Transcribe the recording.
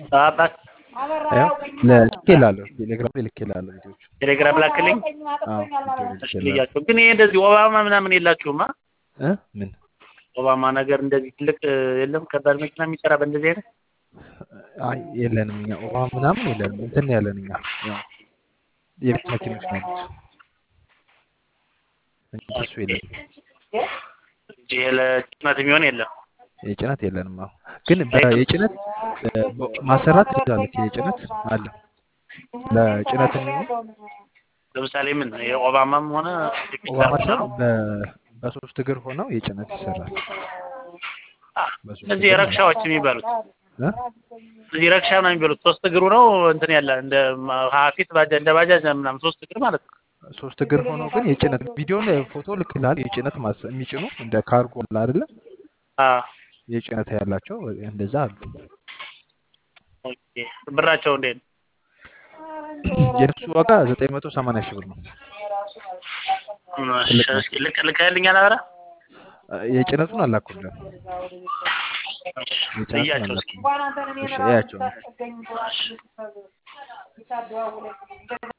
አባት ያው ልክ ይላለሁ ቴሌግራም ላይ ልክ ይላለሁ ቪዲዮቹ ቴሌግራም ላክልኝ። አዎ ቪዲዮ ልክ እሺ ይላለሁ ልያቸው። ግን ይሄ እንደዚህ ኦባማ ምናምን የላችሁማ? እ ምን ኦባማ ነገር እንደዚህ ትልቅ የለም ከባድ መኪና የሚሰራ በእንደዚህ አይነት አይ የለንም እኛ ኦባ ምናምን የለንም እንትን ነው ያለን እኛ ያው የቤት መኪኖች ነው ያሉት እንጂ እሱ የለንም እንጂ ለጭነት የሚሆን የለም። የጭነት የለንም አዎ ግን በ- የጭነት እ፣ በ- ማሰራት ትችላለች የጭነት አለ ለጭነት የሚሆን ለምሳሌ ምን የኦባማም ሆነ ኦባማ ሳይሆን በ- በሶስት እግር ሆነው የጭነት ይሰራል በሶስት እነዚህ እግር ማለት ረክሻዎች የሚባሉት እ? እዚህ ረክሻ ነው የሚባሉት። ሶስት እግሩ ነው እንትን ያለ እንደ ሀፊት ባጃ እንደ ባጃጅ ምናምን ሶስት እግር ማለት ነው። ሶስት እግር ሆኖ ግን የጭነት ቪዲዮን ፎቶ ልክልሃል የጭነት ማስ የሚጭኑ እንደ ካርጎ አለ አይደለ አዎ የጭነት ያላቸው እንደዛ አሉ ኦኬ። ብራቸው እንዴት ነው? የነሱ ዋጋ ዘጠኝ መቶ ሰማንያ ሺህ ብር ነው እሺ፣ ትልቅ እስኪ ልክ ልከህልኛል አበራ? የጭነቱን አላኩልህም የጭነቱን እያቸው እስኪ አላኩልህም እሺ እያቸው